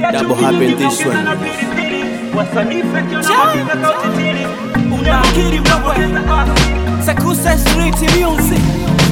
Double happen this one. Unakiri wewe Sekuse Street Music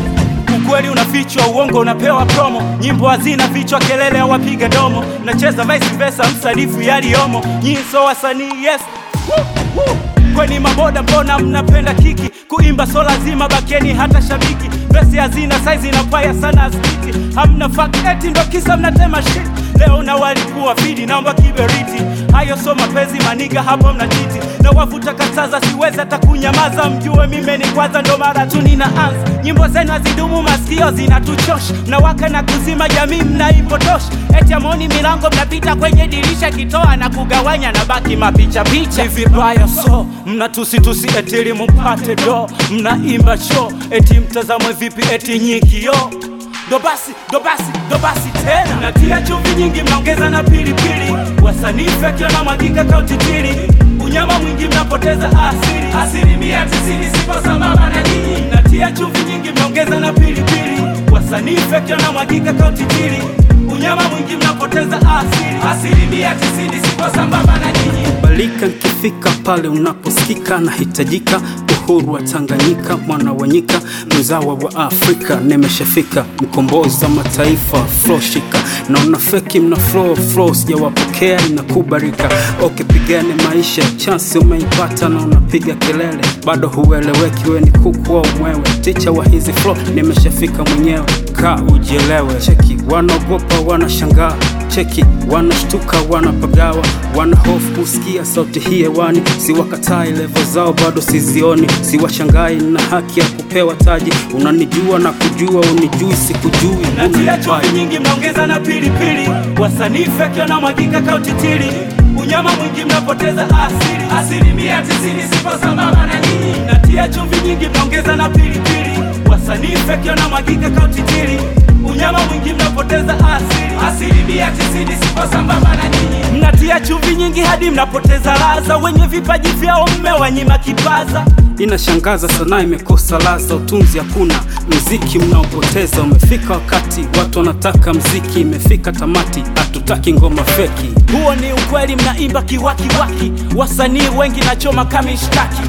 Ukweli unafichwa, uongo unapewa promo, nyimbo hazina vichwa, kelele hawapiga domo, nacheza vice versa, msanifu yaliyomo, nyinyi so wasanii yes Woo, woo. Kweni maboda mbona mnapenda kiki kuimba so lazima bakeni hata shabiki vesi hazina saizi inapaya sana askiti hamna faketi ndo kisa mnatema shit leo na walikuwa fidi naomba kiberiti hayo so mapenzi maniga hapo mnachiti na wavuta kataza siwezi hata kunyamaza mjue mime ni kwanza ndo mara tu ninaanza nyimbo zenu hazidumu masikio zinatuchosha mnawaka na kuzima jamii mnaipotosha eti amoni milango mnapita kwenye dirisha kitoa na kugawanya na baki mapicha picha ni vibaya so mnatusitusi etili mumpate do mnaimba show eti mtazamwe vipi eti nyikio ndo basi ndo basi ndo basi tena mnatia chumvi nyingi mnaongeza na pilipili wasanii feki wanamwagika kautitili unyama mwingi mnapoteza asili asilimia tisini sipo sambamba na nyinyi mnatia chumvi nyingi mnaongeza na pilipili wasanii feki wanamwagika kautitili unyama mwingi mnapoteza asili asilimia tisini sipo sambamba na nyinyi balika nkifika pale unaposikika nahitajika uhuru wa Tanganyika, mwana wa nyika, mzawa wa Afrika, nimeshafika mkombozi wa mataifa, flow shika, naona feki mna flow flow, sijawapokea inakubarika. Okay, pigane maisha, chance umeipata na unapiga kelele, bado hueleweki, we ni kuku au mwewe, ticha wa hizi flow, nimeshafika mwenyewe, kaa ujielewe. Cheki wanaogopa, wanashangaa cheki wanashtuka wanapagawa wanahofu kusikia sauti hii hewani siwakatai levo zao bado sizioni siwashangai na haki ya kupewa taji unanijua na kujua unijui sikujui natia chumvi nyingi mnaongeza na pilipili wasanii feki wanamwagika kautitili unyama mwingi mnapoteza asili asilimia tisini sipo sambamba na nyinyi natia chumvi nyingi mnaongeza na pilipili wasanii feki wanamwagika kautitili unyama mwingi mnapoteza asili asilimia tisini sipo sambamba na nyinyi mnatia chumvi nyingi hadi mnapoteza laza wenye vipaji vyao mmewanyima kipaza inashangaza sanaa imekosa laza utunzi hakuna mziki mnaopoteza umefika wakati watu wanataka mziki imefika tamati hatutaki ngoma feki huo ni ukweli mnaimba kiwakiwaki wasanii wengi nachoma kama ishtaki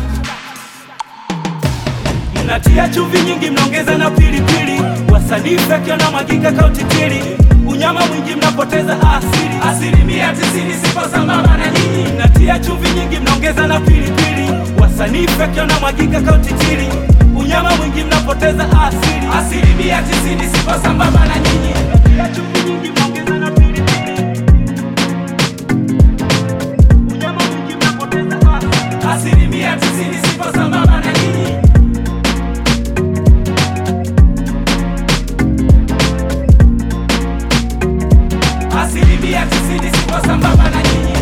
mnatia chumvi nyingi mnaongeza na pilipili wasanii feki wanamwagika kautitili unyama mwingi mnapoteza asili asilimia tisini sipo sambamba na nyinyi mnatia chumvi nyingi mnaongeza na pilipili wasanii feki wanamwagika kautitili unyama mwingi mnapoteza asili asilimia tisini sipo sambamba na nyinyi mnatia chumvi nyingi mnaongeza na pilipili unyama mwingi mnapoteza asili asilimia tisini sipo sambamba na nyinyi asilimia tisini sipo sambamba na nyinyi